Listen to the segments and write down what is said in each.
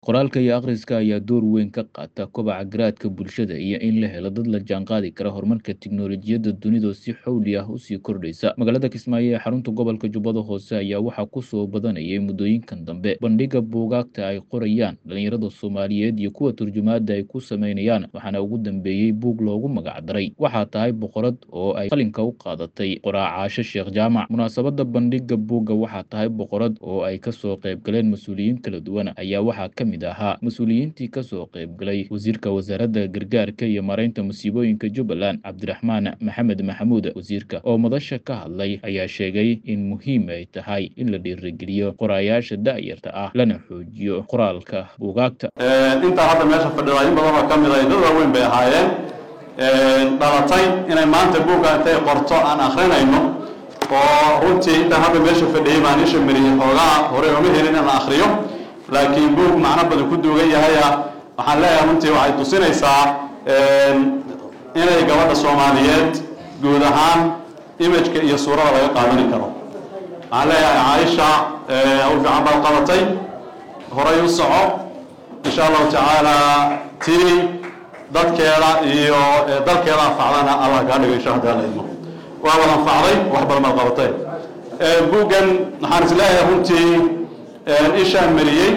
Qoraalka iyo akhriska ayaa door weyn ka qaata kobaca garaadka bulshada iyo in la helo dad la jaanqaadi kara horumarka tiknoolajiyadda dunida oo si xawli ah u sii kordhaysa. Magaalada Kismaayo ee xarunta gobolka Jubbada Hoose ayaa waxaa ku soo badanayay muddooyinkan dambe bandhigga buugaagta ay qorayaan dhalinyarada Soomaaliyeed iyo kuwa turjumaadda ay ku sameynayaan, waxaana ugu dambeeyay buug loogu magac daray Waxaa tahay boqorad oo ay qalinka u qaadatay qoraacaasho Sheekh Jaamac. Munaasabadda bandhigga buugga Waxaa tahay boqorad oo ay kasoo qayb galeen mas'uuliyiin kala duwan ayaa waxaa ka mid ahaa mas-uuliyiintii kasoo qayb galay wasiirka wasaaradda gargaarka iyo maaraynta musiibooyinka Jubbaland Cabdiraxmaan Maxamed Maxamuud. Wasiirka oo madasha ka hadlay ayaa sheegay in muhiim ay tahay in la dhiirigeliyo qorayaasha da'yarta ah lana xoojiyo qoraalka buugaagta. intaa hadda meesha fadhida in badan oo ka mid ah dad waaweyn bay ahaayeen dhalatay inay maanta buugga intay qorto aan akrinayno oo runtii intaan hadda meesha fadhiyay baan isha mariyey xoogaa hore ooma helin in la akriyo laakiin buug macno badan ku duugan yahaya waxaan leeyahay runtii waxay tusinaysaa inay gabadha soomaaliyeed guud ahaan imajka iyo suurada laga qaadani karo waxaan leeyahay caaisha hawl fiican baad qabatay horay u soco insha allahu tacaala tii dadkeeda iyo dalkeeda anfacdana allah kaa dhigo insha hadaa la idmo waa wad anfacday wax badan baad qabatay buuggan waxaan is leeyahay runtii ishaan mariyey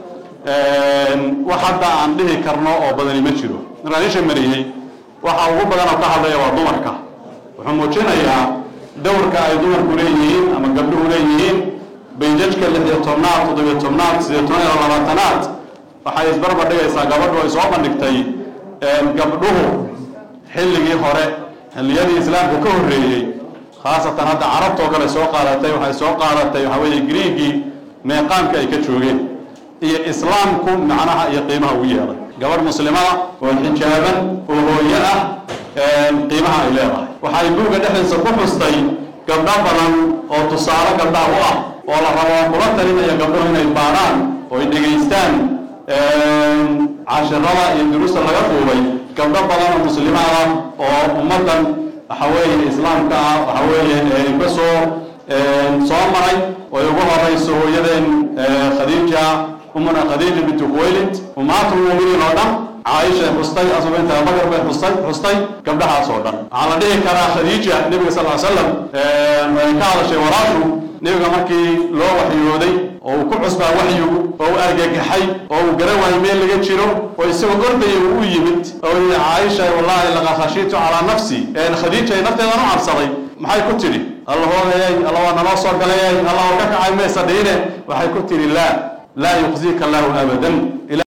wax hadda aan dhihi karno oo badani ma jiro markaan isha mariyey waxa ugu badan oo ka hadlaya waa dumarka wuxuu muujinayaa dowrka ay dumarku leeyihiin ama gabdhuhu leeyihiin baydajka lix iyo tobnaad toddobiyo tobnaad sideyo toban iyo labaatanaad waxay isbarbar dhigaysaa gabadhu ay soo bandhigtay gabdhuhu xilligii hore xilliyadii islaamka ka horreeyey khaasatan hadda carabtoo kale soo qaadatay waxay soo qaadatay waxaa weeye griigii meeqaamka ay ka joogeen iyo islaamku macnaha iyo qiimaha ugu yeelay gabadh muslimada oo xijaaban oo hooyo ah qiimaha ay leedahay waxay buugga dhexdiisa ku xustay gabdho badan oo tusaale gabdhaha u ah oo la rabo kula talinaya gabdhuhu inay baaraan oo ay dhegaystaan cashirada iyo duruusta laga duubay gabdho badan oo muslimaada oo ummaddan waxa weeye islaamka ah waxa weeye ka soo soo maray oo ugu horeyso hooyadeen khadiija umuna khadiija bintu khuwaylid ummahatul muuminiin oo dhan caaisha xustay asoo binta abubakar bay xustay xustay gabdhahaas oo dhan waxaa la dhihi karaa khadiija nebiga sal ly slam ay ka hadashay walaashu nebiga markii loo waxyooday oo uu ku cusbaa waxyigu oo uu argagaxay oo uu garan waayay meel laga jiro oo isagoo ordaya uu u yimid oo yidhi caaisha wallaahi laqad khashiitu calaa nafsi khadiija ay nafteedan u cabsaday maxay ku tidhi allahoodayay alla waa naloo soo galayay alla oo ka kacay maysa dhiine waxay ku tidhi laa laa yuqzika allahu abadan